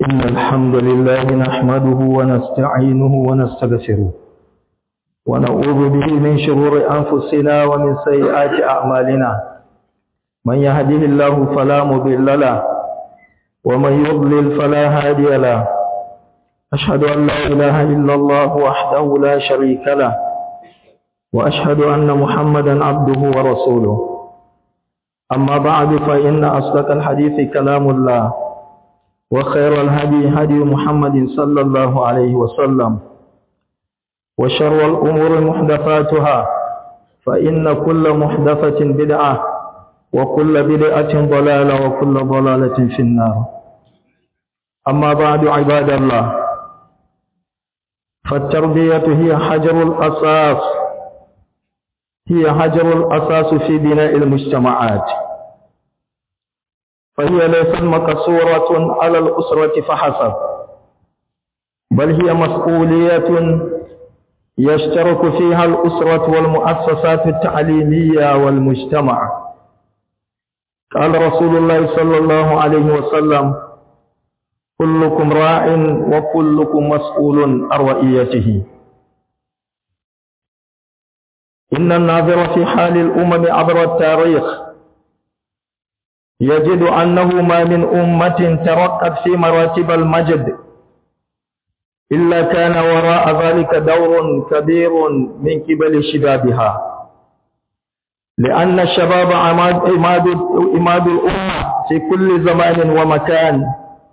إن الحمد لله نحمده ونستعينه ونستغفره ونعوذ به من شرور أنفسنا ومن سيئات أعمالنا من يهده الله فلا مضل له ومن يضلل فلا هادي له أشهد أن لا إله إلا الله وحده لا شريك له وأشهد أن محمدا عبده ورسوله أما بعد فإن أصدق الحديث كلام الله وخير الهدي هدي محمد صلى الله عليه وسلم وشر الأمور محدثاتها فإن كل محدثة بدعة وكل بدعة ضلالة وكل ضلالة في النار أما بعد عباد الله فالتربية هي حجر الأساس هي حجر الأساس في بناء المجتمعات فهي ليست مقصورة على الأسرة فحسب بل هي مسؤولية يشترك فيها الأسرة والمؤسسات التعليمية والمجتمع قال رسول الله صلى الله عليه وسلم كلكم راع وكلكم مسؤول عن رئيته إن الناظر في حال الأمم عبر التاريخ يجد أنه ما من أمة ترقت في مراتب المجد إلا كان وراء ذلك دور كبير من قبل شبابها لأن الشباب عماد, عماد, عماد الأمة في كل زمان ومكان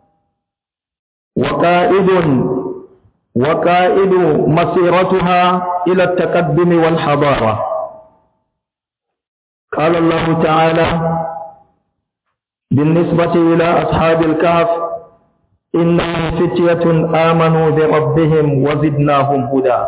وقائد وقائد مسيرتها إلى التقدم والحضارة قال الله تعالى بالنسبة إلى أصحاب الكهف إنهم فتية آمنوا بربهم وزدناهم هدى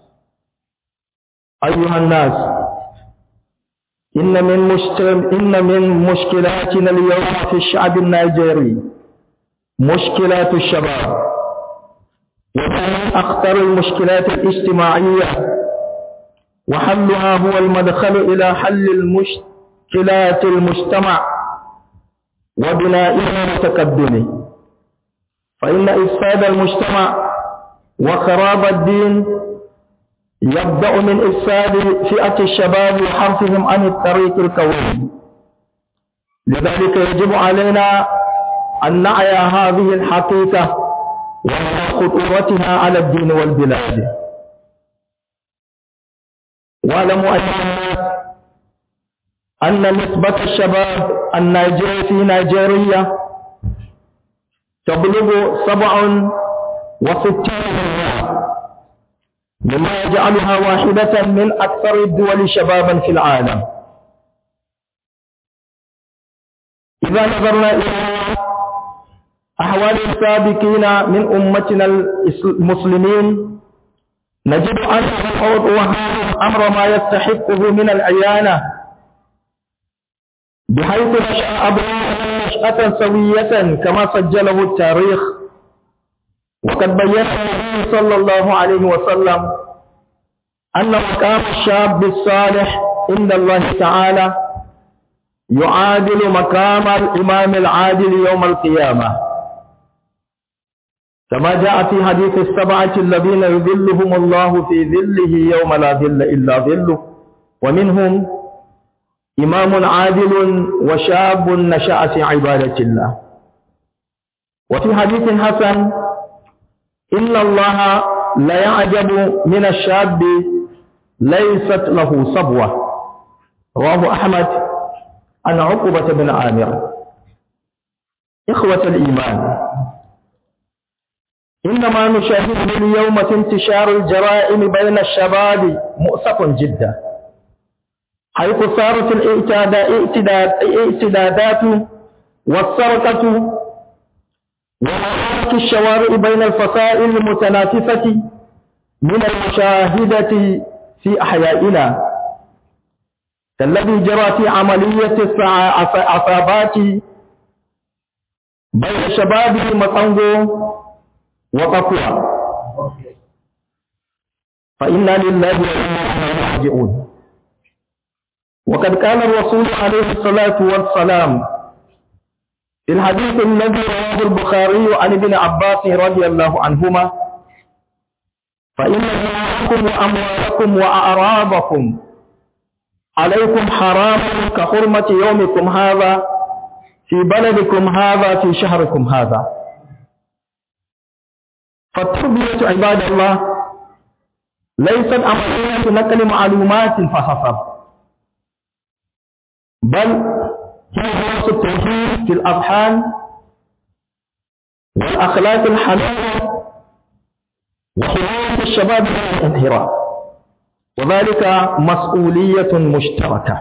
أيها الناس إن من, مشكل إن من مشكلاتنا اليوم في الشعب النيجيري مشكلات الشباب ومن أخطر المشكلات الاجتماعية وحلها هو المدخل إلى حل المشكلات المجتمع وبنائه وتقدمه فإن إفساد المجتمع وخراب الدين يبدأ من إفساد فئة الشباب وحرفهم عن الطريق القويم لذلك يجب علينا أن نعي هذه الحقيقة ومع خطورتها على الدين والبلاد واعلموا أيها الناس أن نسبة الشباب النيجيري في نيجيريا تبلغ سبع وستين مما يجعلها واحدة من أكثر الدول شبابا في العالم إذا نظرنا إلى أحوال السابقين من أمتنا المسلمين نجد أن الحوض وهذا أمر ما يستحقه من العيانة بحيث نشأ أبناء نشأة سوية كما سجله التاريخ وقد بين النبي صلى الله عليه وسلم أن مقام الشاب الصالح عند الله تعالى يعادل مقام الإمام العادل يوم القيامة كما جاء في حديث السبعة الذين يذلهم الله في ذله يوم لا ذل إلا ذله ومنهم إمام عادل وشاب نشأ في عبادة الله وفي حديث حسن إن الله لا يعجب من الشاب ليست له صبوة رواه أحمد عن عقبة بن عامر إخوة الإيمان إنما نشاهده اليوم في انتشار الجرائم بين الشباب مؤسف جدا حيث صارت الاعتدادات والسرقة ومعارك الشوارع بين الفصائل المتنافسة من المشاهدة في أحيائنا كالذي جرى في عملية العصابات بين شباب مطنغو وقفوها فإنا لله وإنا إليه راجعون وقد قال الرسول عليه الصلاة والسلام في الحديث الذي رواه البخاري عن ابن عباس رضي الله عنهما فإن دماءكم وأموالكم وأعراضكم عليكم حرام كحرمة يومكم هذا في بلدكم هذا في شهركم هذا فالتربية عباد الله ليست عملية نقل معلومات فحسب بل هي درس التوحيد في الأذهان والأخلاق الحميدة وحماية الشباب من الانحراف وذلك مسؤولية مشتركة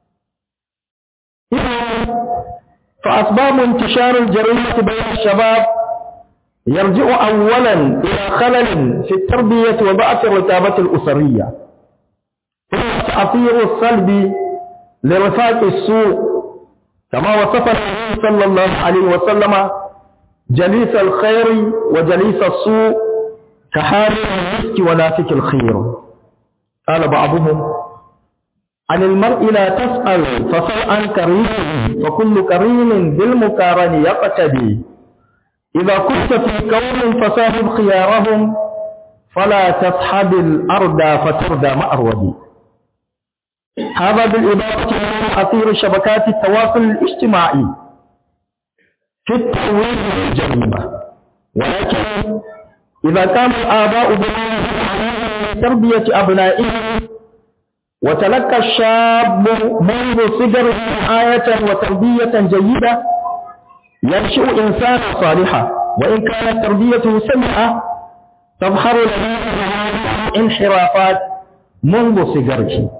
فأسباب انتشار الجريمة بين الشباب يرجع أولا إلى خلل في التربية وضعف الرتابة الأسرية هو التأثير السلبي لرفاق السوء كما وصف النبي صلى الله عليه وسلم جليس الخير وجليس السوء كحال المسك ونافك الخير قال بعضهم عن المرء لا تسأل فسل عن كريم فكل كريم بالمقارن يقتدي إذا كنت في قوم فصاحب خيارهم فلا تصحب الأرض فتردى مأرودي هذا بالإضافة إلى تأثير شبكات التواصل الاجتماعي في الترويج للجريمة ولكن إذا كان الآباء من تربية أبنائهم وتلقى الشاب منذ صغره آية وتربية جيدة ينشئ إنسانا صالحا وإن كانت تربيته سيئة تظهر له انحرافات منذ صغره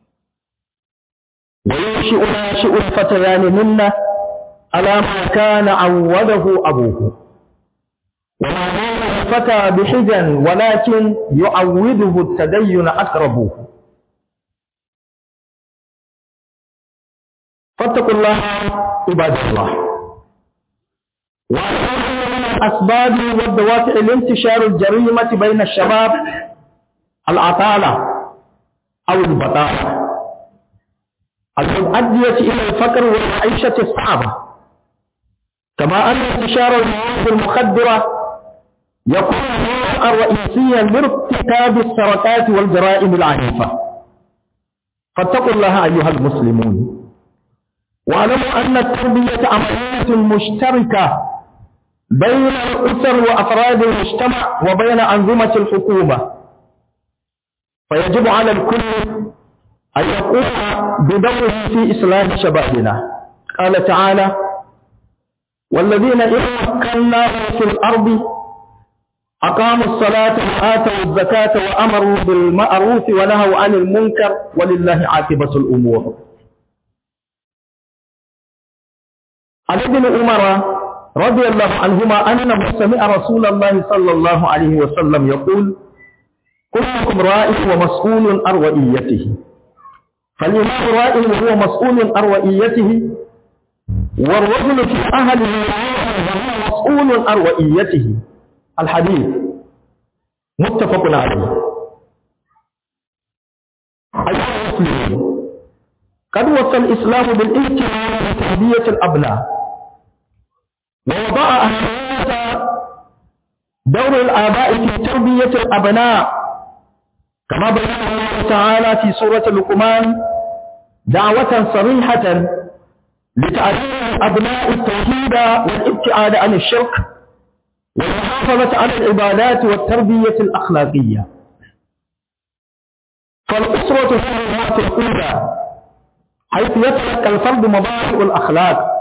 وينشئ ناشئ الفتيان منا على ما كان عوده أبوه وما زال الفتى بحجا ولكن يعوده التدين أقربوه فاتقوا الله عباد الله وأن من الأسباب والدوافع لانتشار الجريمة بين الشباب العطالة أو البطالة المؤدية إلى الفقر والعيشة الصعبة كما أن انتشار المواد المخدرة يكون نوعا رئيسيا لارتكاب السرقات والجرائم العنيفة فاتقوا الله أيها المسلمون واعلموا أن التربية عملية مشتركة بين الأسر وأفراد المجتمع وبين أنظمة الحكومة فيجب على الكل أن يقوم بدوره في إصلاح شبابنا قال تعالى والذين إن مكناهم في الأرض أقاموا الصلاة وآتوا الزكاة وأمروا بالمعروف ونهوا عن المنكر ولله عاقبة الأمور عن ابن عمر رضي الله عنهما أنه سمع رسول الله صلى الله عليه وسلم يقول كلكم راء ومسؤول عن رئيته فالإمام راء وهو مسؤول عن رئيته والرجل في أهله وهو مسؤول عن رئيته الحديث متفق عليه أيها المسلمون قد وصى الإسلام بالاهتمام بتربية الأبناء ووضع أهمية دور الآباء في تربية الأبناء كما بين الله تعالى في سورة لقمان دعوة صريحة لتعليم الأبناء التوحيد والابتعاد عن الشرك والمحافظة على العبادات والتربية الأخلاقية فالأسرة هي الرأس الأولى حيث يتلقى الفرد مبادئ الأخلاق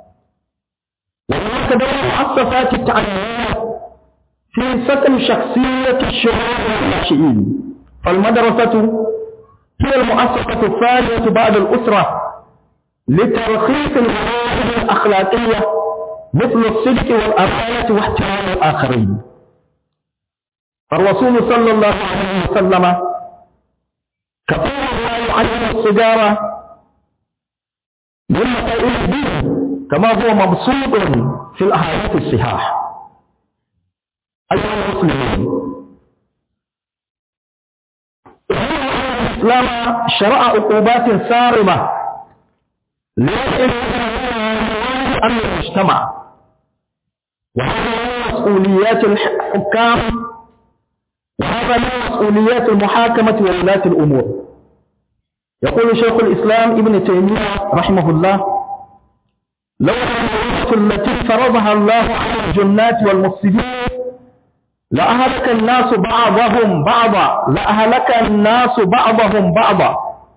وهناك دور مؤسسات التعليمية في سكن شخصية الشباب والناشئين فالمدرسة هي المؤسسة الثانية بعد الأسرة لترخيص المواهب الأخلاقية مثل الصدق والأمانة واحترام الآخرين فالرسول صلى الله عليه وسلم كثيرا ما يعلم السجارة من مسائل الدين كما هو مبسوط في الأحاديث الصحاح أيها المسلمون الإسلام شرع عقوبات صارمة أمن المجتمع وهذا من مسؤوليات الحكام وهذا من مسؤوليات المحاكمة وولاة الأمور يقول شيخ الإسلام ابن تيمية رحمه الله لولا الوظيفة التي فرضها الله على الجنات والمفسدين لأهلك الناس بعضهم بعضا لأهلك الناس بعضهم بعضا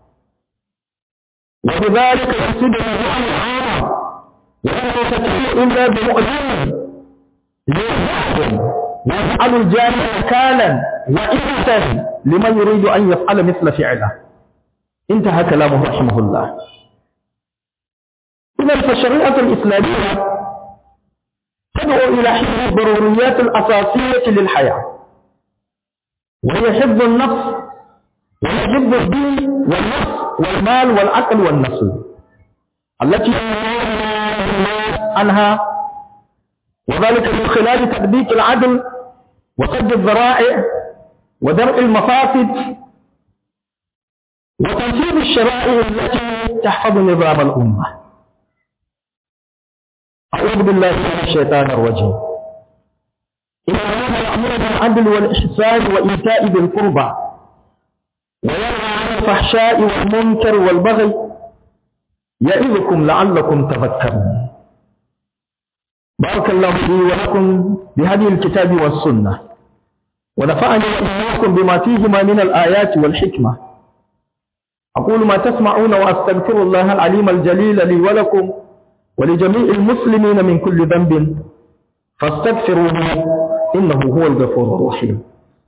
وبذلك يفسد النظام العام ولا تتبع إلا بمؤمن يهدهم ويجعل الجانب مكانا وإنسا لمن يريد أن يفعل مثل فعله انتهى كلامه رحمه الله إذا فالشريعة الإسلامية تدعو إلى حفظ الضروريات الأساسية للحياة وهي حفظ النفس وحفظ الدين والنفس والمال والعقل والنسل التي عنها وذلك من خلال تطبيق العدل وسد الذرائع ودرء المفاسد وتنفيذ الشرائع التي تحفظ نظام الأمة أعوذ بالله من الشيطان الرجيم إن الله يأمر بالعدل والإحسان وإيتاء ذي القربى وينهى عن الفحشاء والمنكر والبغي يعظكم لعلكم تذكرون بارك الله لي ولكم بهذه الكتاب والسنة ونفعني وإياكم بما فيهما من الآيات والحكمة أقول ما تسمعون وأستغفر الله العليم الجليل لي ولكم ولجميع المسلمين من كل ذنب فاستغفروه إنه هو الغفور الرحيم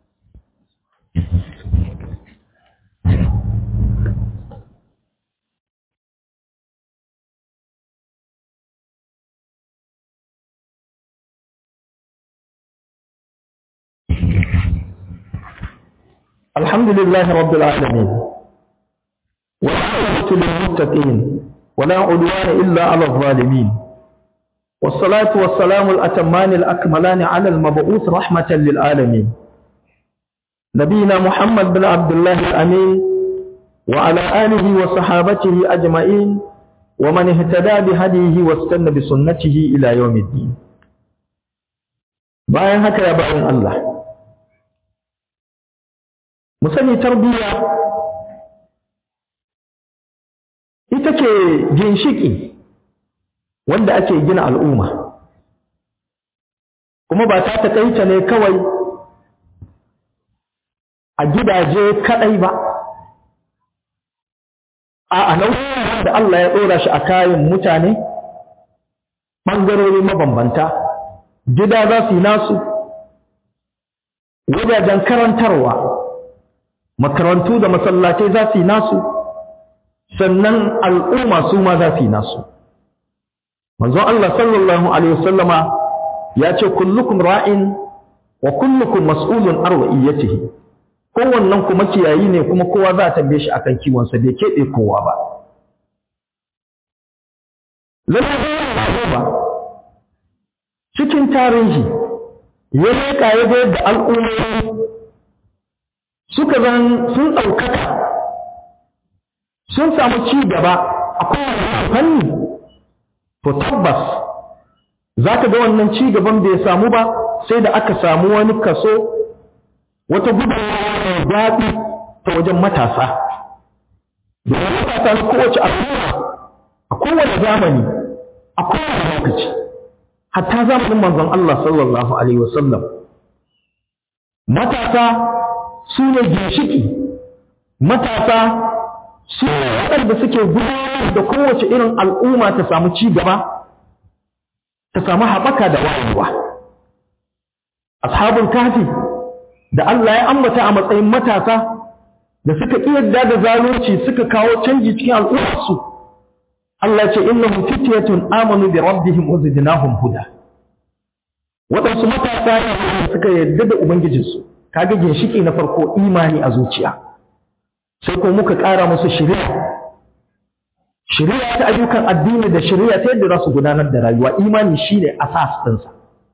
الحمد لله رب العالمين والعاقبة للمتقين ولا عدوان إلا على الظالمين والصلاة والسلام الأتمان الأكملان على المبعوث رحمة للعالمين نبينا محمد بن عبد الله الأمين وعلى آله وصحابته أجمعين ومن اهتدى بهديه واستنى بسنته إلى يوم الدين bayan haka ya bayan Allah mu sani tarbiyya ita ce ginshiki wanda ake gina al'umma kuma ba ta taƙaita ne kawai a gidaje kaɗai ba a nauyin da Allah ya ɗora shi a kayan mutane ɓangarori mabambanta gida za su yi nasu wajajen karantarwa makarantu da masallatai za su yi nasu sannan al'umma su ma za su yi nasu manzon Allah sallallahu alaihi wasallama ya ce kullukum ra'in wa kullukum mas'ulun an ra'iyatihi kowannen kuma kiyayi ne kuma kowa za a tambaye shi akan kiwonsa bai keɓe kowa ba lallai ba cikin tarihi ya leƙa ya ga yadda al'ummomi suka zan sun ɗaukaka sun samu ci gaba a kowane fanni to tabbas za ka ga wannan ci gaban bai samu ba sai da aka samu wani kaso wata gudunmawa mai daɗi ta wajen matasa domin matasa na kowace al'umma a kowane zamani a kowane lokaci hatta zamanin manzon Allah sallallahu alaihi wasallam matasa su ne ginshiki matasa su ne waɗanda suke gudanar da kowace irin al'umma ta samu ci gaba ta samu haɓaka da wayewa ashabul kafi da Allah ya ambata a matsayin matasa da suka yarda da zalunci suka kawo canji cikin al'ummarsu Allah ce innahum fityatun amanu bi rabbihim wa zidnahum huda waɗansu matasa ne suka yarda da ubangijinsu kaga ginshiki na farko imani a zuciya sai ko muka ƙara musu shari'a shari'a ta ayyukan addini da shari'a ta yadda za su gudanar da rayuwa imani shine asas ɗinsa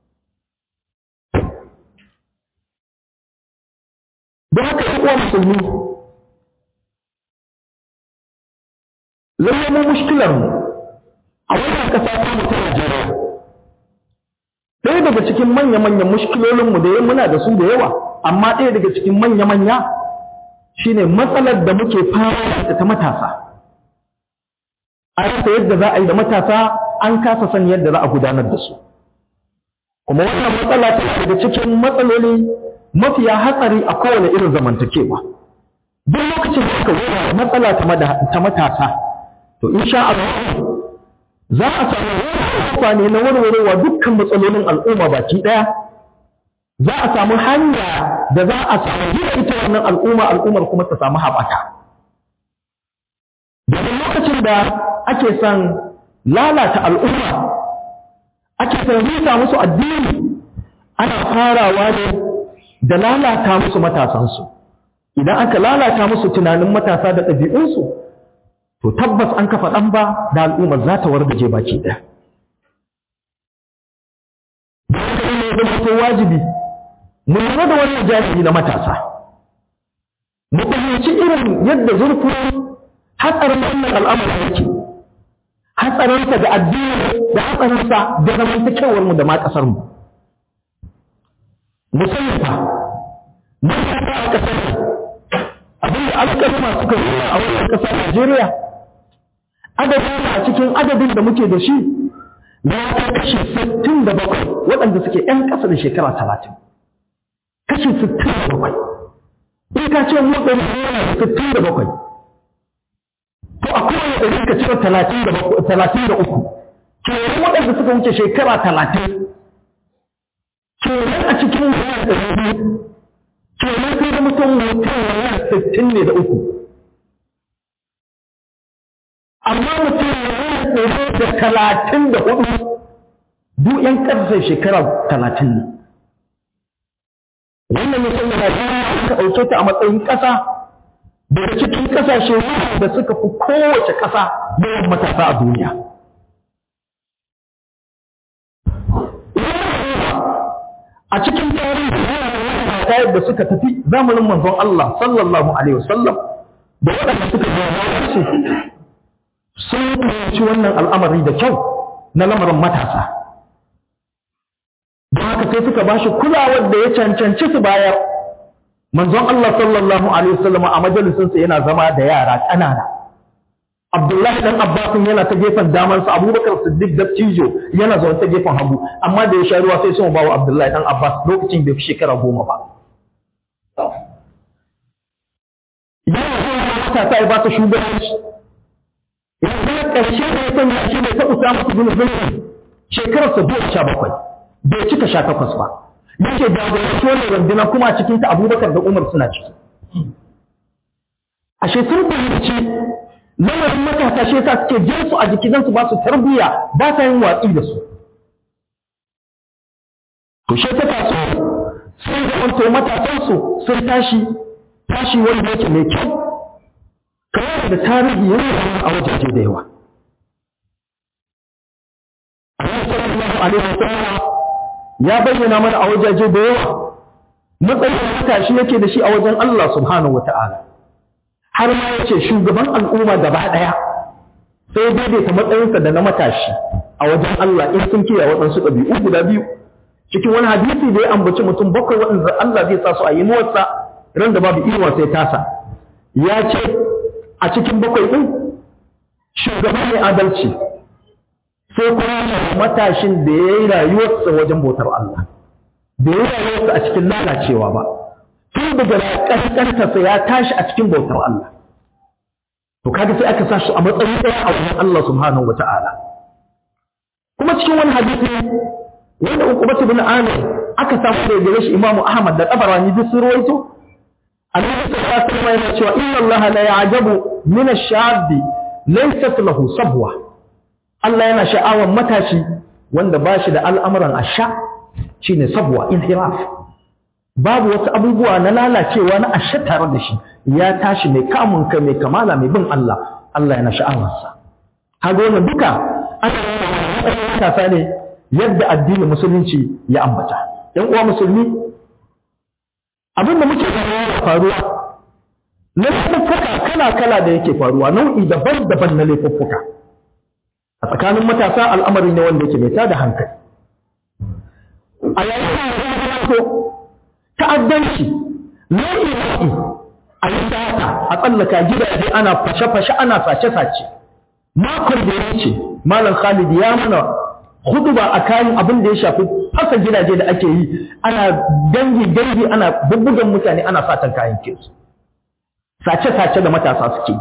don haka yi uwa musulmi lallai mu mushkilar mu a wannan ƙasa ta mutum Najeriya ɗaya daga cikin manya-manyan mushkilolinmu da muna da su da yawa amma ɗaya daga cikin manya-manya shine matsalar da muke fara da ta matasa a rasa yadda za a yi da matasa an kasa san yadda za a gudanar da su kuma wannan matsala ta daga cikin matsaloli mafiya hatsari a kowane irin zamantakewa duk lokacin da aka zuwa matsala ta matasa to insha Allah za a samu amfani na warwarewa dukkan matsalolin al'umma baki ɗaya za a samu hanya da za a samu gina ita wannan al'umma al'ummar kuma ta samu haɓaka daga lokacin da ake son lalata al'umma ake son rusa musu addini ana farawa ne da lalata musu matasansu idan aka lalata musu tunanin matasa da ɗabi'unsu to tabbas an kafa ɗan ba da al'ummar za ta wargaje baki ɗaya. Da haka ne zama to wajibi mu lura da wannan jahili na matasa. Mu fahimci irin yadda zurfin hatsarin wannan al'amari yake. Hatsarinsa da addini da hatsarinsa da zamantakewar mu da ma ƙasar mu. Musamman fa, matasa a ƙasar abinda alƙalma suka nuna a wannan ƙasar Najeriya adadin a cikin adadin da muke da shi na ta kashi 67 waɗanda suke ‘yan ƙasa da shekara 30 kashi 67 in ka ce mu ɗari yana da 67 to a kowane ɗari ka cire 33 kenan waɗanda suka wuce shekara 30 kenan a cikin yana da biyu kenan sai da mutum mutum yana 60 ne da uku amma mutum ya tsoro da talatin da hudu duk ‘yan ƙasar shekara talatin ne. Wannan mutum da Najeriya aka ɗauke ta a matsayin ƙasa daga cikin ƙasashe da suka fi kowace ƙasa yawan matasa a duniya. A cikin tarihi ta yadda suka tafi zamanin manzon Allah sallallahu Alaihi wasallam da waɗanda suka zama su sun fahimci wannan al'amari da kyau na lamarin matasa. Don haka sai suka ba shi kulawar da ya cancanci su bayar. Manzon Allah sallallahu Alaihi wasallam a majalisinsa yana zama da yara ƙanana. Abdullahi ɗan Abbasin yana ta gefen damansa, Abubakar Siddiq da Cijo yana zaune ta gefen hagu, amma da ya sha ruwa sai sun ba wa Abdullahi ɗan Abbas lokacin bai fi shekara goma ba. Yana zuwa matasa ya ba ta shugabanci. yanzu ƙarshe da ya sanya shi ne ta Usama ibn Zayd shekarar sa goma sha bakwai bai cika sha takwas ba yake da gwamnati wannan runduna kuma cikin ta Abubakar da Umar suna ciki ashe sun fahimci lamarin matasa shi yasa suke jin su a jiki don su ba su tarbiyya ba sa yin watsi da su to shi ta taso sun zamanto matasansu sun tashi tashi wanda yake mai kyau kamar da tarihi yana zama a wajaje da yawa. Annabi sallallahu alaihi wasallam ya bayyana mana a wajaje da yawa matsayin matashi yake da shi a wajen Allah subhanahu wata'ala. Har ma ya ce shugaban al'umma gaba ɗaya sai daidaita matsayinsa da na matashi a wajen Allah in sun kiyaye waɗansu ɗabi'u guda biyu. Cikin wani hadisi da ya ambaci mutum bakwai waɗanda Allah zai sa su a yi nuwarsa ran da babu inuwa sai tasa. Ya ce a cikin bakwai ɗin shugaba mai adalci sai kuma matashin da ya yi rayuwarsa wajen bautar Allah da ya yi rayuwarsa a cikin lalacewa ba tun daga ƙasƙantarsa ya tashi a cikin bautar Allah to kaga sai aka sa shi a matsayin ɗaya a wajen Allah subhanahu wa ta'ala kuma cikin wani hadisi wanda uqbatu bin amir aka samu da gare shi imamu ahmad da tabarani duk sun rawaito annabi sallallahu alaihi wasallam yana cewa inna allaha la ya'jabu min ash-shab laysat lahu sabwa Allah yana sha'awan matashi wanda ba shi da al'amuran asha shine sabwa inhiraf babu wasu abubuwa na lalacewa na asha tare da shi ya tashi mai kamun kai mai kamala mai bin Allah Allah yana sha'awarsa kaga wannan duka ana matasa ne yadda addinin musulunci ya ambata ‘yan uwa musulmi abin da muke gani faruwa laifuffuka kala-kala da yake faruwa nau'i daban-daban na laifuffuka a tsakanin matasa al'amari ne wanda yake mai tada hankali a yayin da so ta'addanci nau'i nau'i a yi sata a tsallaka gidaje ana fashe-fashe ana sace-sace makon da ya wuce malam khalid ya mana huduba a kayan abin da ya shafi fasa gidaje da ake yi ana dangi dangi ana bubbugan mutane ana satan kayan kinsu sace-sace da matasa suke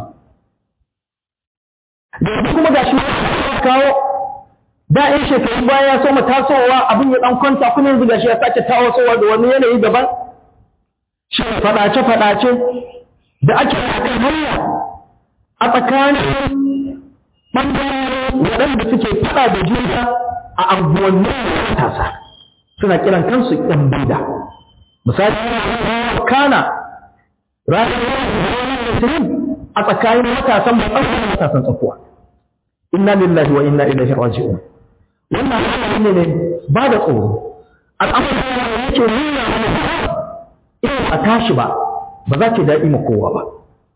da yanzu kuma ga shi kawo da in shekarun baya ya soma tasowa abin ya dan kwanta kuma yanzu ga shi ya sake tasowa da wani yanayi daban shi faɗace-faɗace da ake kan hanya a tsakanin ɓangarori waɗanda suke faɗa da juna a anguwannin matasa suna kiran kansu ɗan bida misali kana ranar musulun a tsakanin matasan ba tsakiyar matasan tsakuwa inna lillahi wa inna ilaihi raji'un wannan al'amari ne ne ba da tsoro al'amari ne yake nuna mana in a tashi ba ba za ki daɗi ma kowa ba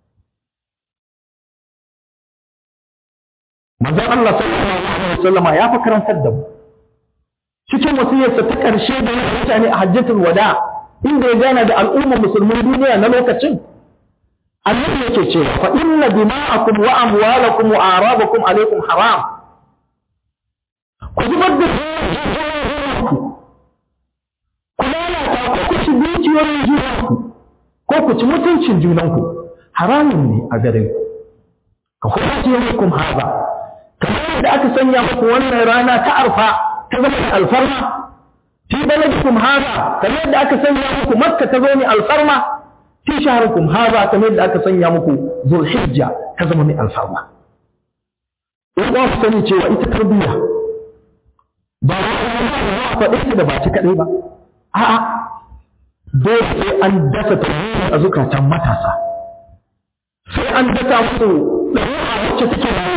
manzon Allah sallallahu alaihi wasallam ya fi karantar da mu cikin wasiyarsa ta ƙarshe da ya mutane a hajjatul wada inda ya gana da al'ummar musulmin duniya na lokacin annabi yake cewa fa inna dima'akum wa amwalakum wa arabakum alaikum haram ku zubar da ku ku lalata ku ku ci dukiyoyin junanku ko ku ci mutuncin junanku haramun ne a gare ku ka kuma ce hukum haza kamar da aka sanya muku wannan rana ta arfa ta zama alfarma fi baladikum haza kamar da aka sanya muku makka ta zo ne alfarma fi shaharikum haza kamar da aka sanya muku zulhijja ta zama mai alfarma in ba ku sani cewa ita tarbiyya ba a faɗe ta da ba ta kaɗai ba a'a dole sai an dasa tarbiyya a zukatan matasa sai an dasa musu ɗabi'a wacce take da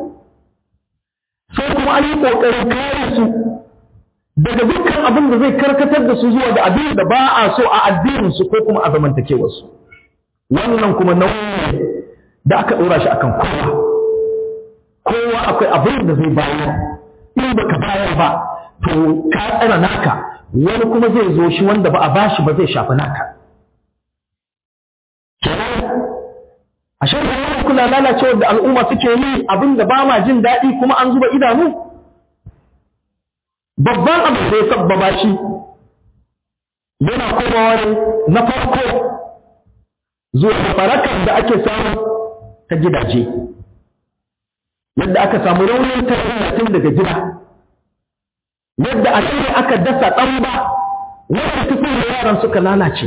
sai kuma an yi ƙoƙarin kare su daga dukkan abin da zai karkatar da su zuwa da abin da ba a so a addininsu ko kuma a zamantakewarsu wannan kuma nauyi da aka ɗora shi akan kowa kowa akwai abin da zai bayar in baka bayar ba to ka tsara naka wani kuma zai zo shi wanda ba a bashi ba zai shafi naka a shirya kula lalacewar da al'umma suke yi abin da ba ma jin daɗi kuma an zuba idanu babban abin da ya sabbaba shi yana komawa ne na farko zuwa barakar da ake samu ta gidaje yadda aka samu raunin tarbiyya tun daga gida yadda a cikin aka dasa ɗan ba wanda cikin da yaran suka lalace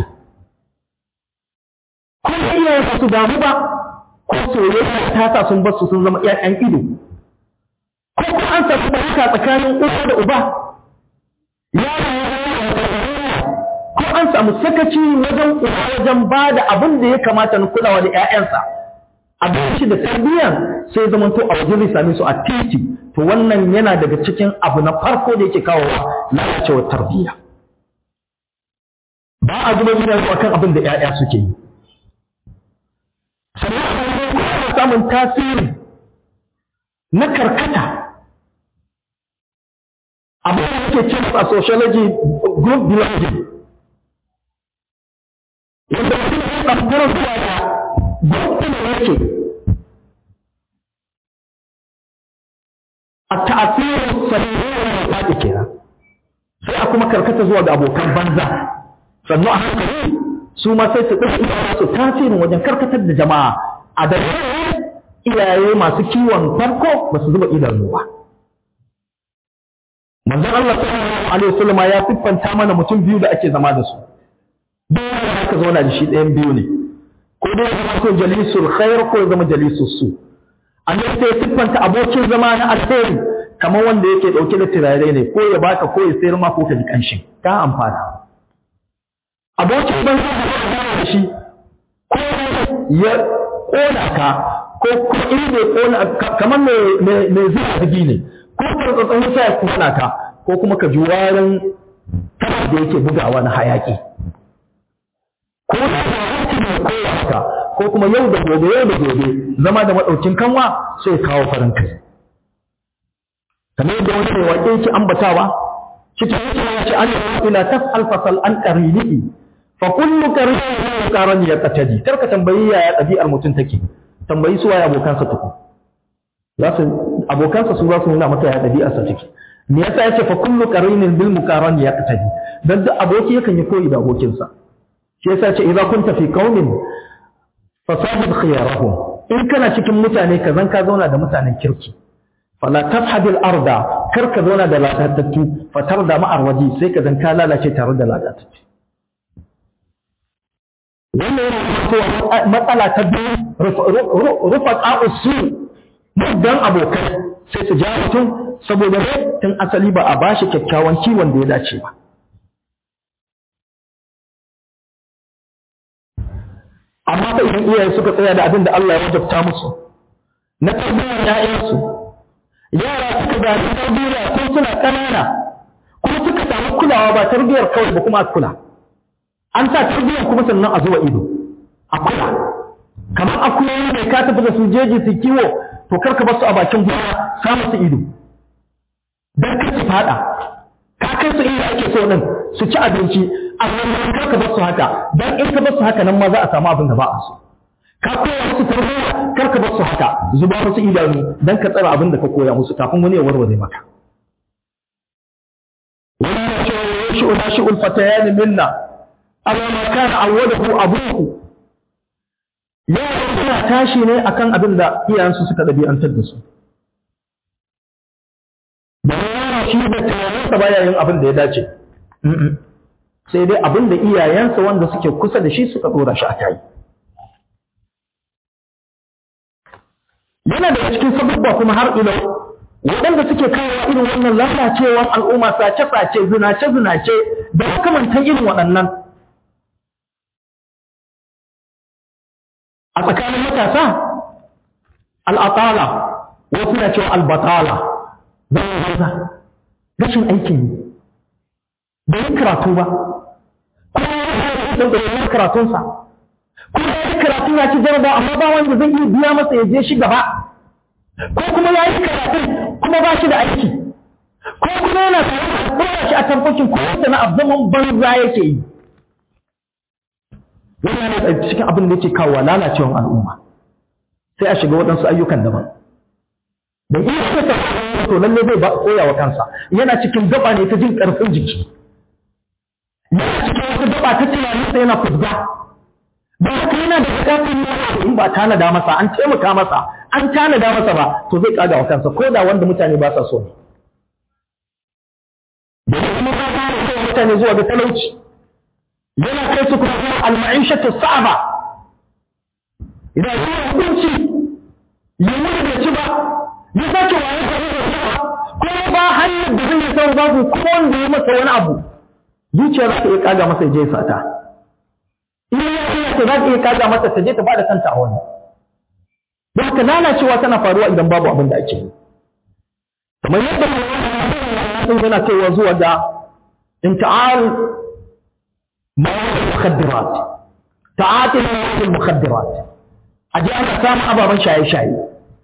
ko iyayen su damu ba ko soyayya ta sa sun basu sun zama ƴaƴan ido ko kuma an samu barka tsakanin uwa da uba ko an samu sakaci wajen uwa wajen ba da abin da ya kamata na kulawa da ƴaƴansa abinci da tarbiyya sai zama to a wajen zai same su a titi to wannan yana daga cikin abu na farko da yake kawo lalacewar tarbiyya ba a zuba gidan su akan abin da ƴaƴa suke yi sannan a samun tasiri na karkata abin da yake cin a sociology group belonging yadda mutum ya ɗaukar zuwa da gwamnati yake a ta'asirin sahihin da faɗi kenan sai a kuma karkata zuwa ga abokan banza sannu a hankali su ma sai su ɗauki su tasirin wajen karkatar da jama'a a da iyaye masu kiwon farko ba su zuba idanu ba manzon Allah sallallahu alaihi wasallam ya siffanta mana mutum biyu da ake zama da su duk wanda aka zauna da shi ɗayan biyu ne ko dai ya zama so jalisul khair ko ya zama jalisul su annabi sai siffanta abokin zama na alheri kamar wanda yake dauke da turare ne ko ya baka ko ya sayar ma ko ka ji kanshin ka amfana abokin banza da shi ko ya kona ka ko ko in bai kona kamar mai mai zuwa bigi ne ko ka tsatsan wuta ya kona ka ko kuma ka ji warin tana da yake bugawa na hayaki ko da ko haka ko kuma yau da gobe yau da gobe zama da madaukin kanwa sai kawo farin kai kamar yadda wani mai waƙe yake ambatawa cikin yake ya ce an yi ila tas'al fasal an qarinihi fa kullu qarinin qaran ya qatadi kar ka tambayi yaya ɗabi'ar mutum take tambayi su waye abokansa tuku za su abokansa su za su nuna maka yaya ɗabi'arsa take me yasa yace fa kullu qarinin bil muqaran ya qatadi dan duk aboki yakan yi koyi da abokinsa shi yasa yace idza kunta fi qaumin fasahib khiyarahum in kana cikin mutane ka zan ka zauna da mutanen kirki fala tafhadil arda kar ka zauna da lalatattu fatar da ma'ar waje sai ka zan ka lalace tare da lalatattu wannan yana cewa matsala ta biyu rufa ƙa'usu muddan abokai sai su ja mutum saboda tun asali ba a bashi kyakkyawan kiwon da ya dace ba amma fa idan iyaye suka tsaya da abin da Allah ya wajabta musu na tarbiyyar ƴaƴansu yara suka zaɓi tarbiyya ko suna ƙanana kuma suka samu kulawa ba tarbiyyar kawai ba kuma a kula an sa tarbiyyar kuma sannan a zuwa ido a kula kamar akuyoyi ne ka tafi da su jeji su kiwo to kar ka basu a bakin gona sa musu ido dan kar su fada ka kai su inda ake so din su ci abinci amma kar ka basu haka dan in ka basu haka nan ma za a samu abin da ba a so ka koya musu tarbiyya kar ka basu haka zuba musu idanu dan ka tsara abin da ka koya musu kafin wani ya warware maka wannan cewa yashu nashi'ul fatayan minna amma ma kana awwadahu abuhu yaran suna tashi ne akan abin da iyayensu suka ɗabi'antar da su da yaro shi da tunaninsa baya yin abin da ya dace sai dai abin da iyayensa wanda suke kusa da shi suka ɗora shi a kai yana daga cikin sababba kuma har ilo waɗanda suke kawo irin wannan lalacewar al'umma sace-sace zinace-zinace da makamantan irin waɗannan a tsakanin matasa al'atala wasu na cewa albatala don banza rashin aikin yi da yin karatu ba kuma ya yi da yin karatunsa kuma ya yi karatu ya ci jaraba amma ba wanda zai iya biya masa ya je shi gaba ko kuma ya yi karatun kuma ba shi da aiki ko kuma yana tare da kuma shi a tamfakin ko sana'ar zaman banza yake yi wannan ne cikin abin da yake kawo lalacewar al'umma sai a shiga waɗansu ayyukan daban da iya kasa to lalle zai koya wa kansa yana cikin gaba ne ta jin ƙarfin jiki yana cikin wata gaba ta tunanin sa yana fuzga ba haka yana da buƙatar yana in ba tanada masa an taimaka masa an tanada masa ba to zai kaga wa kansa ko da wanda mutane ba sa so ne da kuma ba ta mutane zuwa ga talauci yana kai su kuma zuwa al-ma'ishatu sa'aba idan ya hukunci ya mutu da ci ba ya sake waye ka da ko ba hanyar da zai san babu ko wanda ya masa wani abu zuciya za ta iya kaga masa je sata in ya iya ta za ta iya kaga masa ta je ta bada kanta a wani don haka lalacewa tana faruwa idan babu abin da ake yi kamar yadda malaman yana kaiwa zuwa ga inta'al مواد المخدرات تعاطي مواد المخدرات aje ana samun ababen shaye-shaye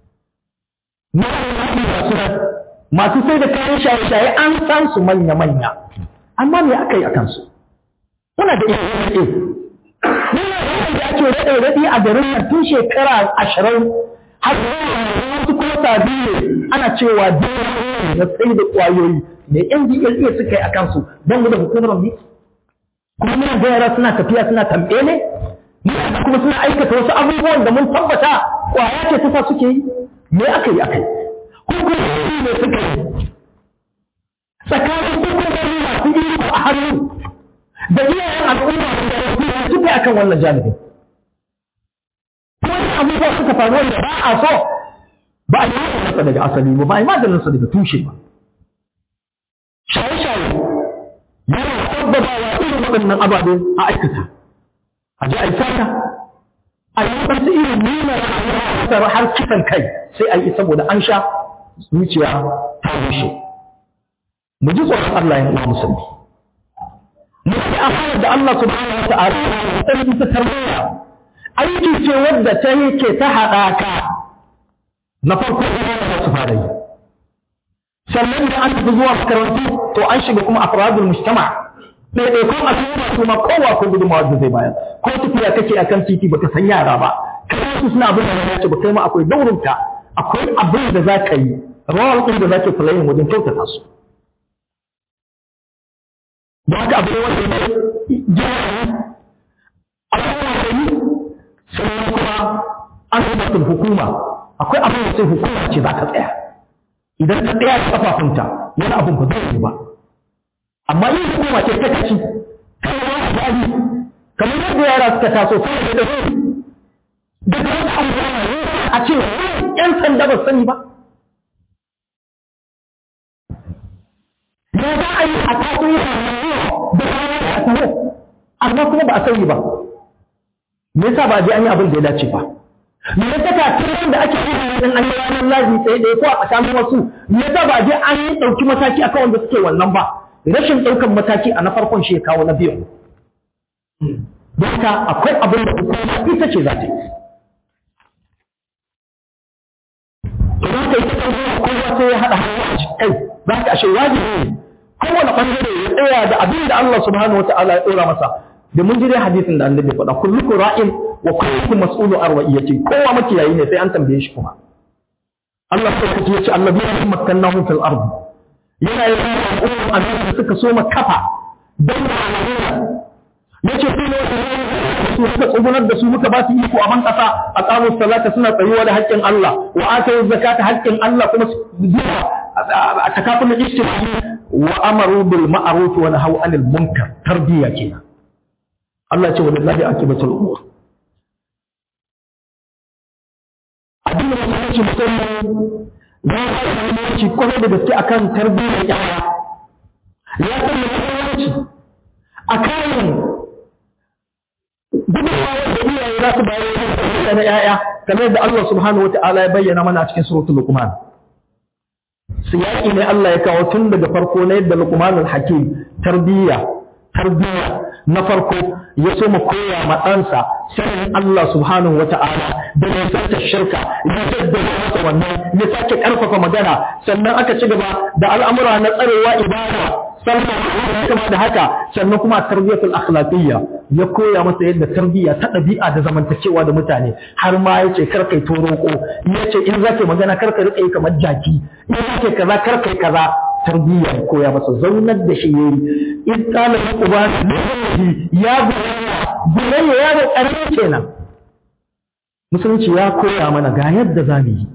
masu sai da kayan shaye-shaye an san su manya-manya amma me aka yi a kansu muna da iya rade muna da wanda ake rade rade a garin nan tun shekara ashirin har wasu kuma sabi ne ana cewa dole na tsaye da kwayoyi ne NDLA suka yi a kansu don mu da hukumar ne kuma muna ga yara suna tafiya suna tambaye ne muna kuma suna aikata wasu abubuwan da mun tabbata kwaya ce ta sa suke yi me aka yi aka yi hukumomi ne suka yi tsakanin hukumomi masu iko a hannu da iyayen al'umma da suke akan wannan janibin kuma abubuwa suka faru wanda ba a so ba a yi masa daga asali ba ba a yi maganinsa daga tushe ba shaye-shaye yana sabbabawa irin waɗannan ababe a aikata a ji a yi sata a yi waɗansu irin nuna rayuwa har kisan kai sai a yi saboda an sha zuciya ta rushe mu ji tsoron Allah ya uwa musulmi mu yi amana da Allah subhanahu wa ta'ala ta ta tarbiyya aiki ce wadda ta yake ta haɗaka na farko da su fara yi sannan da an tafi zuwa makarantu to an shiga kuma afradul mujtama ɗaiɗaikun al'umma su ma kowa ko gudunmawa da zai bayar ko tafiya kake akan titi baka san yara ba kai su suna abin da ya ce ba kai ma akwai daurinka akwai abin da za ka yi rawar ɗin da za ka filayin wajen kyautata su da haka abu ne wanda ne jihar abubuwa da yi sannan kuma an zubatin hukuma akwai abin da sai hukuma ce za ka tsaya idan ta tsaya da kafafunta wani abin ba zai yi ba amma yin hukuma ce ta kaci kai wani abu kamar yadda yara suka taso sai da su da ta wani abu a ce ‘yan sanda ba sani ba. Ya za a yi a taso yi da kayan a taho, amma kuma ba a sani ba. Me yasa ba a je an yi abin da ya dace ba? Me yasa ka tun da ake yi in an yi ranar lazi tsaye ɗaya ko a tsakanin wasu, me yasa ba a je an yi ɗauki mataki akan wanda suke wannan ba? Rashin ɗaukan mataki a na farkon shi ya kawo na biyu. Don haka akwai abin da hukuma ita ce za ta yi. idan ka yi ta ƙarfi kowa sai ya haɗa hannu a kai za ka ashe wajibi ne kowane ɓangare ya tsaya da abin da Allah subhanahu wata'ala ya ɗora masa da mun jire hadisin da annabi faɗa kullukum ra'in wa kullukum mas'ulu an ra'iyati kowa makiyayi ne sai an tambaye shi kuma Allah sai kace yace annabiyyu makkannahum fil ard yana yin al'umma annabi da suka so kafa dan ma'ana yace su ne su suka tsugunar da su muka ba su iko a ban kasa a tsamun salata suna tsayuwa da haƙƙin Allah wa atayu zakata haƙƙin Allah kuma zuwa a takafin ijtimai wa amaru bil ma'ruf wa nahaw anil munkar tarbiyya kenan Allah ce wallahi akibatul umur addinin musulunci musamman ya fara muhimmanci kwarai da gaske akan tarbiyyar yara ya san muhimmanci akan gudunmawa da iyaye za su bayar da na ‘ya'ya kamar yadda Allah subhanahu wa ta'ala ya bayyana mana a cikin suratul Luqman. Siyaki ne Allah ya kawo tun daga farko na yadda Luqmanul Hakim tarbiyya tarbiyya na farko ya so mu koya ma ɗansa sanin Allah subhanahu wa ta'ala da nisantar shirka ya jaddada masa wannan ya sake ƙarfafa magana sannan aka ci gaba da al'amura na tsarewa ibada sannan kuma da haka sannan kuma tarbiyatul akhlaqiyya ya koya masa yadda tarbiyya ta ɗabi'a da zamantakewa da mutane har ma yace kar kai toroko yace in zaka magana kar ka rika yi kamar jaki in zaka kaza kar kai kaza tarbiyya ya koya masa zaunar da shi yayi in qala uba ya bunayya bunayya ya da karami kenan musulunci ya koya mana ga yadda zamu yi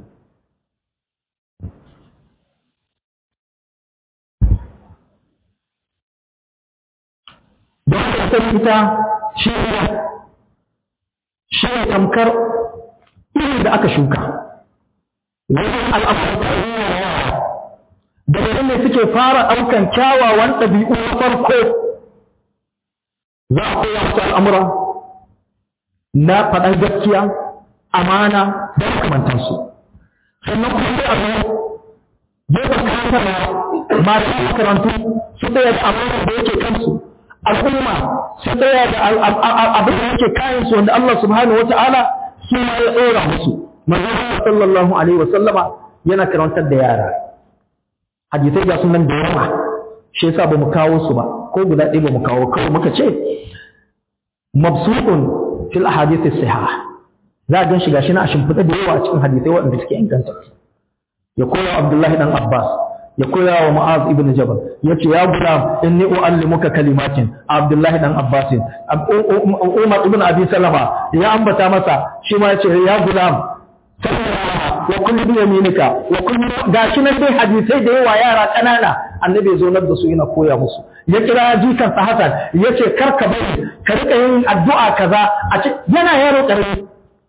don haka san ita shi ne shi ne tamkar irin da aka shuka wajen al'amuran daga nan ne suke fara ɗaukan kyawawan ɗabi'u na farko za a koya wasu al'amura na faɗar gaskiya amana da makamantansu sannan kuma sai a zo gefen kantarwa masu makarantu su ɗaya da amana da yake kansu al'umma su tsaya da abin da yake kayan su wanda Allah subhanahu wa ta'ala su ma ya tsora musu manzon sallallahu alaihi wa sallama yana karantar da yara hadisai ga sunan da yawa shi yasa bamu kawo su ba ko guda ɗaya bamu kawo kawai muka ce mabsuqun fil ahadith as-sihah za a gan shi gashi na a shimfiɗa da yawa a cikin hadisai waɗanda suke inganta ya koya Abdullahi dan Abbas ya koya wa Mu'az ibn Jabal yace ya gulam inni uallimuka kalimatin Abdullahi dan Abbas Umar ibn Abi Salama ya ambata masa shi ma yace ya gulam wa kullu bi yaminika wa kullu gashi nan dai hadisai da yawa yara kanana annabi ya zonar da su yana koya musu ya kira jikan sa Hassan yace kar ka bari ka rika yin addu'a kaza a ce yana yaro karami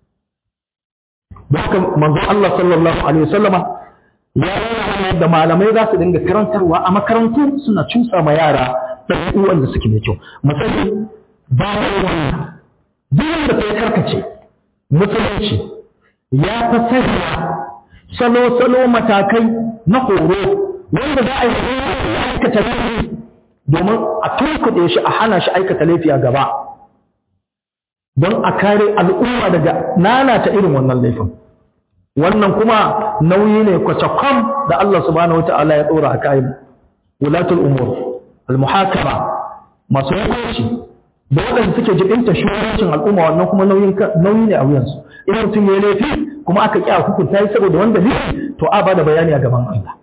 haka manzon Allah sallallahu alaihi wasallama ya nuna da malamai za su dinga karantarwa a makarantu suna cusa ma yara ɗabi'u wanda suke mai kyau misali bayan wannan duk wanda ta karkace musulunci ya ta sanya salo-salo matakai na horo wanda za a yi aikata laifi domin a tunkuɗe shi a hana shi aikata laifi a gaba don a kare al'umma daga nanata irin wannan laifin wannan kuma nauyi ne kwacakwam da Allah subhanahu wata'ala ya dora a kayan wulatul umur al-muhakama masu hukunci da waɗanda suke jibinta shugabancin al'umma wannan kuma nauyi ne a wuyansu in mutum ya laifi kuma aka ƙi a hukunta yi saboda wanda ne to a ba da bayani a gaban Allah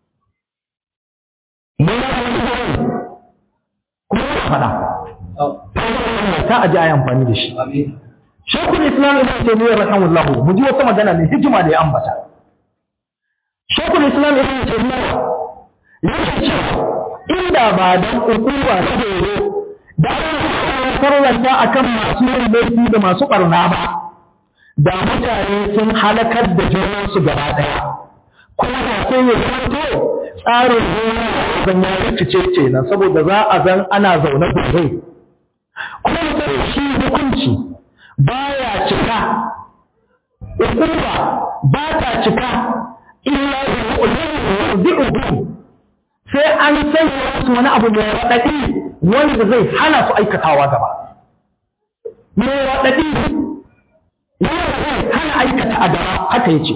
kuma ya faɗa ta aji a yi amfani da shi shekul islam ibn taymiyyah rahimahullahu mu ji wata magana ne hikima da ya ambata shekul islam ibn taymiyyah yake cewa inda ba dan ukuwa ta horo da an farlanta akan masu yin laifi da masu barna ba da mutane sun halakar da junansu gaba daya kuma da sai ya zanto tsarin gona zan ya rikice kenan saboda za a zan ana zaune gobe kuma sai shi hukunci baya cika hukuma ba ta cika illa bi sai an sanya wasu wani abu mai raɗaɗi wanda zai hana su aikatawa gaba mai raɗaɗi wanda zai hana aikata a gaba haka yace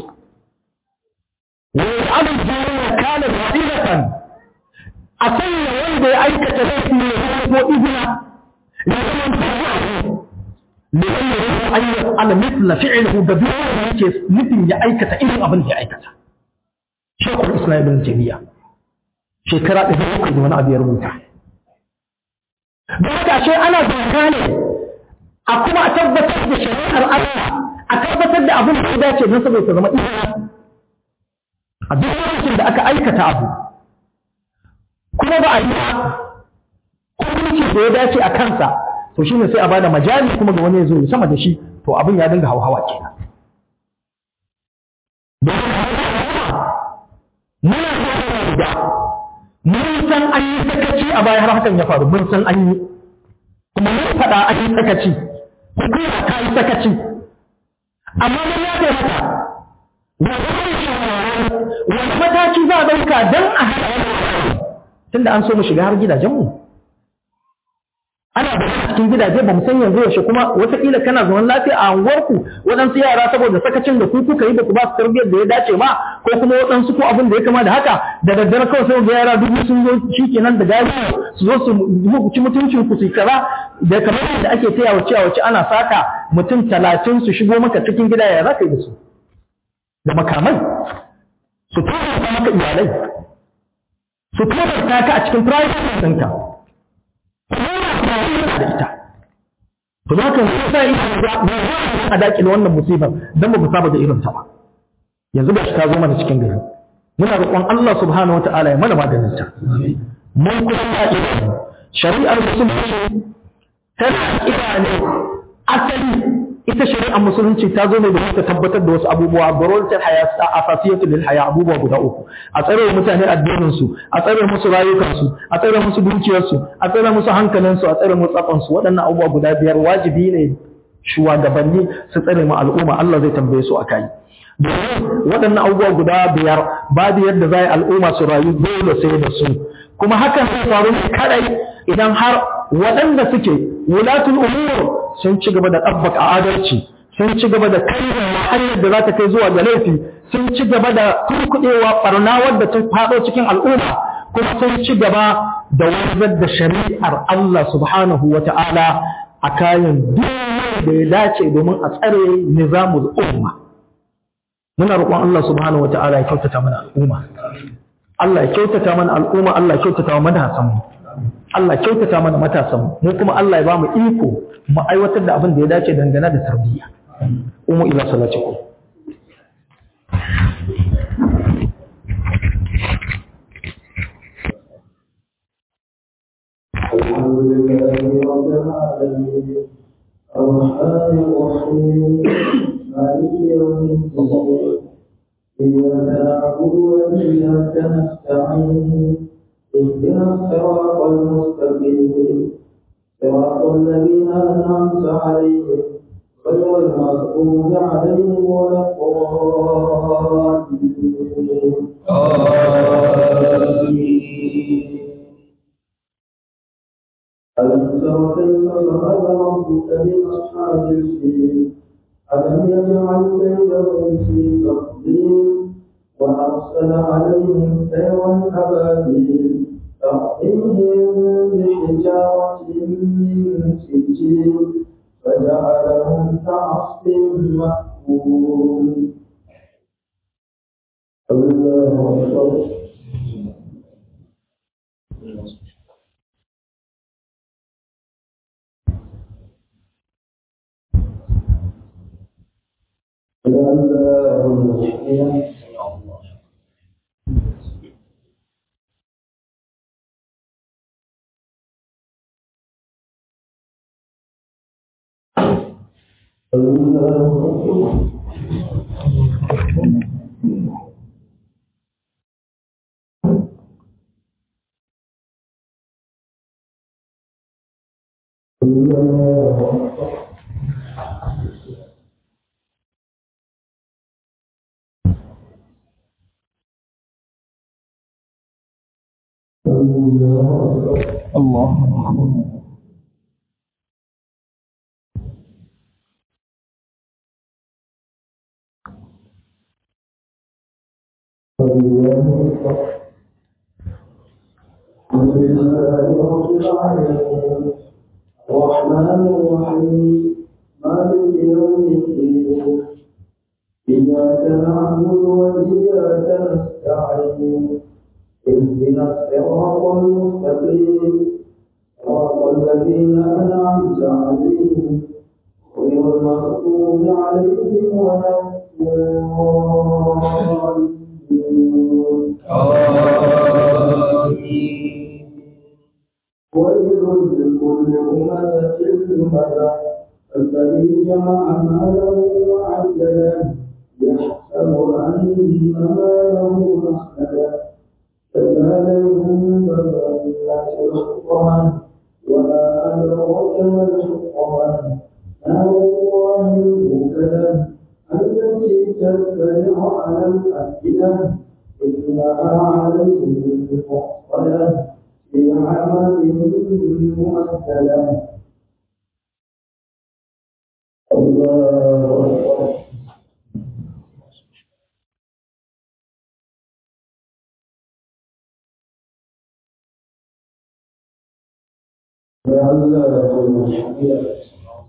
wani abin jari ya kana raɗilatan a sanya wanda ya aikata laifi ne ko izina ya zama tafiya لأنه أن يفعل مثل فعله بدون يكيس مثل يأيكة إلى أبن يأيكة شيخ الإسلام ابن تيمية شكرا إذا يقول وانا أبي رموتا بعد شيء أنا زهاني أقوم أتبت بشريعة الأرض أتبت بأبن حداتي نصب يتزم إذا أدوك da aka aikata abu kuma ba a yi hukunci da ya dace a kansa to shine sai a bada majali kuma ga wani ya zo ya sama da shi to abin ya dinga hauhawa kenan muna da mun san an yi sakaci a baya har hakan ya faru mun san an yi kuma mun faɗa an yi sakaci hukuma ta yi sakaci amma mun ya kai mata wa zai shawarwari wani mataki za a ɗauka don a haɗa tunda an so mu shiga har gidajenmu ana da cikin gidaje ba mu san yanzu yaushe kuma wataƙila kana zaman lafiya a unguwarku waɗansu yara saboda sakacin da ku kuka yi ba ku ba su tarbiyyar da ya dace ba ko kuma waɗansu ko abin da ya kama da haka da daddare kawai sai ga yara dubu sun zo shi kenan da gari su zo su ci mutuncin ku su kaza da kamar yadda ake taya wace a wace ana saka mutum talatin su shigo maka cikin gida ya za ka yi da su da makamai su tura maka iyalai su tura ka a cikin private ɗinka da ita to za ka sa ita a daƙile wannan musibar don ba mu saba da irin ta ba yanzu ba shi ta zo mana cikin gari muna roƙon Allah subhanahu wa ta'ala ya mana maganin ta mun kuma ta shari'ar musulunci tana ida ne asali ita shari'ar musulunci ta zo ne da ta tabbatar da wasu abubuwa daruratul haya asasiyatu lil haya abubuwa guda uku a tsare mutane addinin su a tsare musu rayukan su a tsare musu dukiyar su a tsare musu hankalin su a tsare musu tsafan su waɗannan abubuwa guda biyar wajibi ne shugabanni su tsare mu al'umma Allah zai tambaye su akai domin waɗannan abubuwa guda biyar babu yadda za al'umma su rayu dole sai da su kuma hakan zai faru ne kadai idan har waɗanda suke wulatul umur sun ci gaba da ɗabbaka adalci sun ci gaba da kai hanyar da za ta kai zuwa ga laifi sun ci gaba da turkuɗewa ɓarna wadda ta faɗo cikin al'umma kuma sun ci gaba da wanzar da shari'ar Allah subhanahu wa ta'ala a kayan duk da ya dace domin a tsare nizamul umma muna roƙon Allah subhanahu wa ta'ala ya kyautata mana al'umma Allah ya kyautata mana al'umma Allah ya kyautata wa matasanmu Allah ya kyautata mana matasanmu mu kuma Allah ya ba mu iko mu aiwatar da abin da ya dace dangane da tarbiyya umu ila salatikum الحمد لله رب العالمين الرحمن الرحيم مالك يوم الدين إياك نعبد وإياك نستعين اهدنا الصراط المستقيم صراط الذين أنعمت عليهم غير المغضوب عليهم ولا الضالين ألم تر كيف فعل ربك بأصحاب الفيل ألم يجعل كيدهم في تضليل وأرسل عليهم طيرا أبابيل ترميهم بحجارة من سجيل فجعلهم كعصف مأكول الله أكبر الله الحمد لله رب العالمين الرحمن الرحيم مالك يوم الدين إياك نعبد وإياك نستعين اهدنا الصراط المستقيم صراط الذين أنعمت عليهم غير المغضوب عليهم ولا الضالين ويل لكل همزة همزة الذي جمع ماله وعدده يحسب أن ماله أخلده كلا لينبذن في الحطمة وما أدراك ما الحطمة نار الله الموكدة التي تطلع على الأفئدة إنها عليهم مؤصدة في عمل مؤثلة الله أكبر لعله المشكلة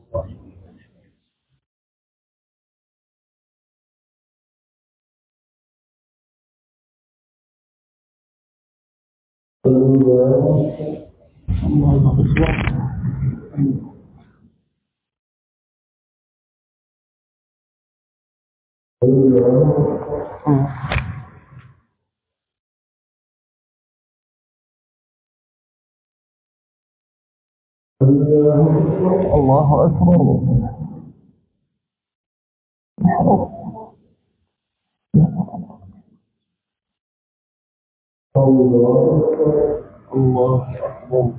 الله أكبر الله أكبر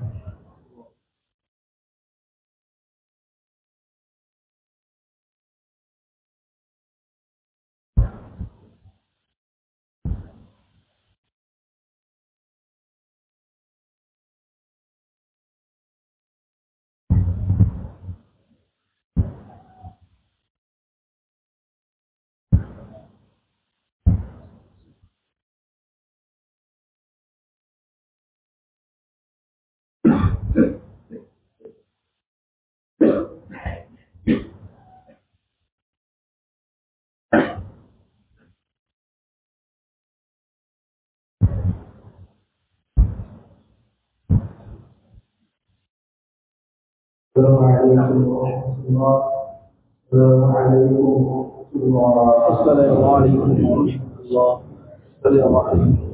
السلام عليكم ورحمة الله السلام عليكم ورحمة الله السلام عليكم ورحمة الله السلام عليكم